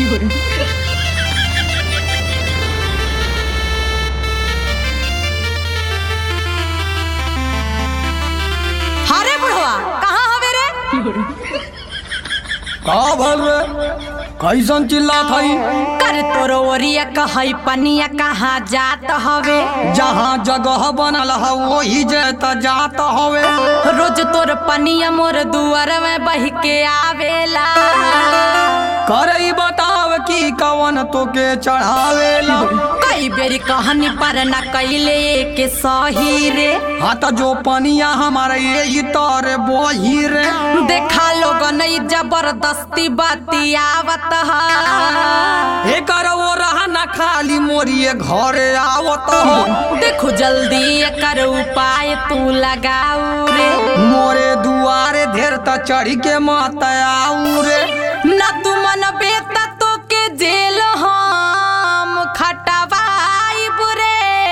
अरे बुढ़वा कहाँ हवे रे का भल रे कैसन चिल्ला थई कर तोर ओरिया कहई पनिया कहाँ जात हवे जहाँ जगह बनल है वही जे त जात हवे रोज तोर पनिया मोर दुआर में बह के आवेला करई बताव की कवन तोके चढ़ावेला कई बेरी कहानी पर न कैले के सही रे हाँ त जो पनिया हमारे यही तोरे बोही रे देखा लोग नहीं जबरदस्ती बतियावत है एकर वो रहा न खाली मोरिए घरे आवत हो देखो जल्दी एकर उपाय तू लगाऊ रे मोरे दुआरे ढेर त चढ़ी के मत आऊ रे न तू मन बेता तो के जेल हम खटवाई बुरे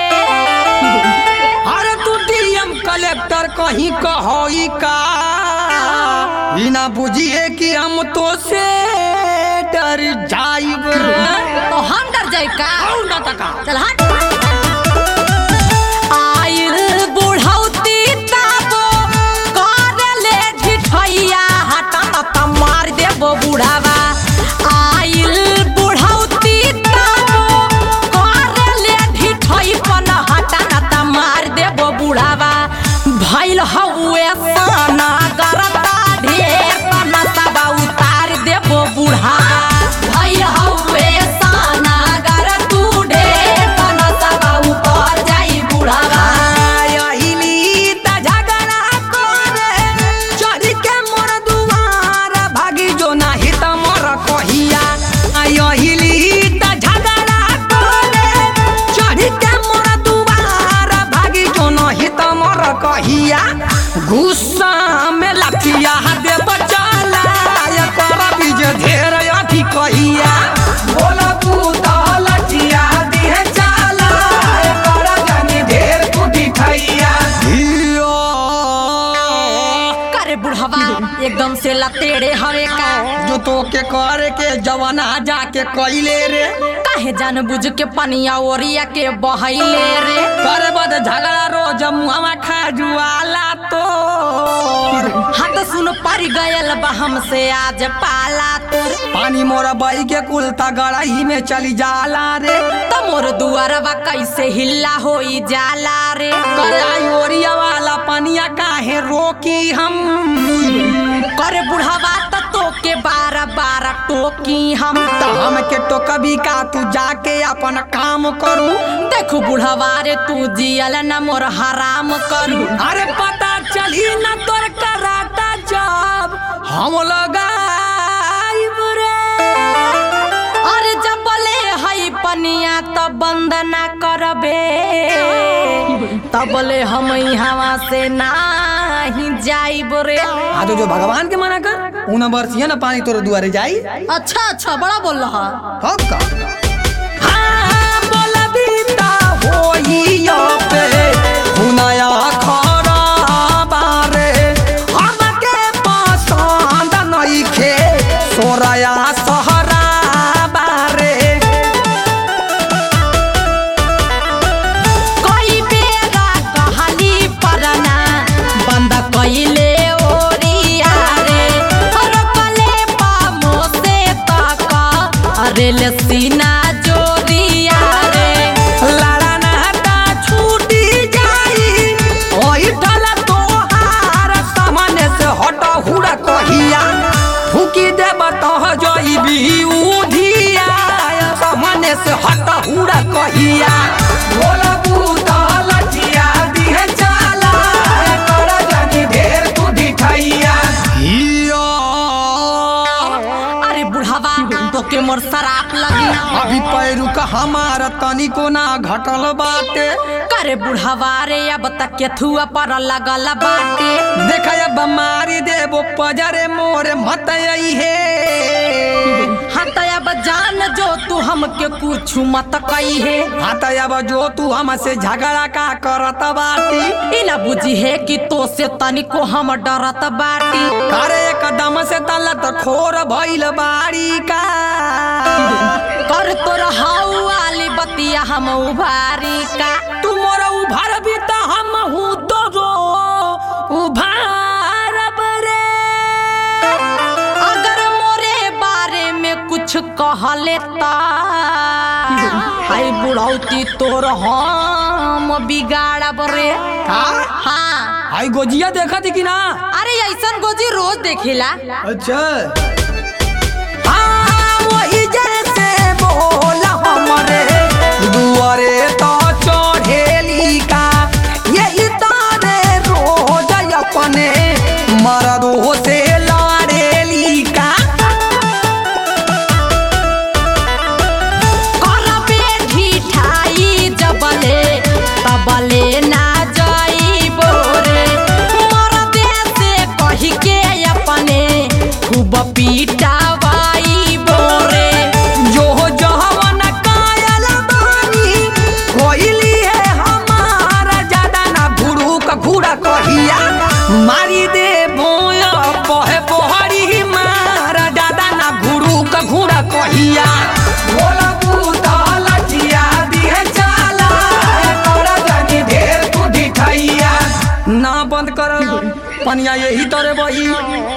अरे तू डीएम कलेक्टर कहीं कहोई का ई ना बुझिए कि हम तो से डर जाइब रे तो हम डर जाए का आऊ ना तका चल हट आइल बुढ़ौती ताबो कर ले ढिठैया हटा त मार देबो बुढ़ावा आइल बुढ़ौती ताबो कर ले ढिठै पन हटा त मार देबो बुढ़ावा भइल हउए साना गरता ढेर तन सब उतार देबो बुढ़ावा भइल हउए साना गर तू ढेर तन सब उतर जाई बुढ़ावा आइली त झगड़ा करे चढ़ी के मोर दुआर भागी जो नाही त मोर कहिया आइली त झगड़ा करे चढ़ी के मोर दुआर भागी जो नाही त मोर कहिया गुस्सा में लठिया दे बचाला या कर बीज ढेर अथी कहिया बोला पूता लठिया दिहे चाला या कर जानी ढेर कुटी खैया करे बुढ़वा एकदम से लतेड़े हवे का जो तो के करे के जवाना जाके कइले रे काहे जान बुझ के पनिया ओरिया के बहैले रे करे बद झगड़ा रोज मुहवा खा जुआला तो हाथ सुन पर गयल बा हमसे आज पाला तोर पानी मोरा बई के कुल तगड़ही में चली जाला रे तो मोर दुआरवा कैसे हिल्ला होई जाला रे करे आई ओरिया वाला पनिया काहे रोकी हम करे बुढ़वा त तो के बारह बारह टोकी हम त हम के तो कभी का तू जाके अपन काम करू देखू बुढ़वा रे तू जियल न मोर हराम करू अरे पता चली न तोर कराता जब हम लगाइब रे अरे जब बोले हई पनिया त बंद ना करबे तब बोले हम हवा से नाही जाइब रे आ तो जो भगवान के मना कर उन बरसिया ना पानी तोरे दुआरे जाई अच्छा अच्छा बड़ा बोल रहा हम का हाँ बोला बीता होइयो पे हुनाया खरा बारे हमके पसंद नइखे सोराया सहरा बारे कई बेरा कहली परना बंद कइले ओरिया रे रोकले पामो से तक अरे ले सीना जोरिया रे लड़ा नाता छूटी जाई ओई ठला तोहार सामने से हट हुड़ा कहिया फूकी देब तह जइबी उधिया सामने से हट हुड़ा कहिया बोला बूता लठिया दिहे चाला कर जानी ढेर तू दिखैया हिया अरे बुढ़ावा तो के मोर शराप लगी अभी पैरू का हमारा तनिको ना घटल बाटे करे बुढ़ावा रे अब तक केथुआ पर लगल बाटे देखा अब मारी देबो पजरे मोरे मत आई हे हाँ तो अब जान जो तू हमके कुछ मत कही है हाँ तो अब जो तू हमसे झगड़ा का करत बाटी ई ना बुझी है कि तो से तनिको हम डरत बाटी करे कदम से तलत खोर भइल बाड़ी का कर तोर हाउ वाली बतिया हम उभारी का तू मोर उभार भी त हम हूँ तो रो उभार रे अगर मोरे बारे में कुछ कहले ता हाय बुढ़ौती तोर हम बिगाड़ब रे हाँ आई गोजिया देखा थी कि ना अरे ऐसन गोजी रोज देखिला अच्छा हाँ वही जैसे बोला हमरे दुआरे तो चढ़ेली का यही तारे रोज अपने मरदो से लड़ेली का करबे ढिठाई जबले तबले ना जाई बोरे मरदे से कही के अपने खूब पीटावाई बोरे जो जहवन कायल बानी कोइली है हमारा ज्यादा ना घुड़ू का घुड़ा कहिया मारी दे भोया पहे पोहरी मारा ज्यादा ना घुड़ू का घुड़ा कहिया बोला बूता लचिया दिए चाला तोरा जानी ढेर तू दिखाइया ना बंद कर पनिया यही तोरे बही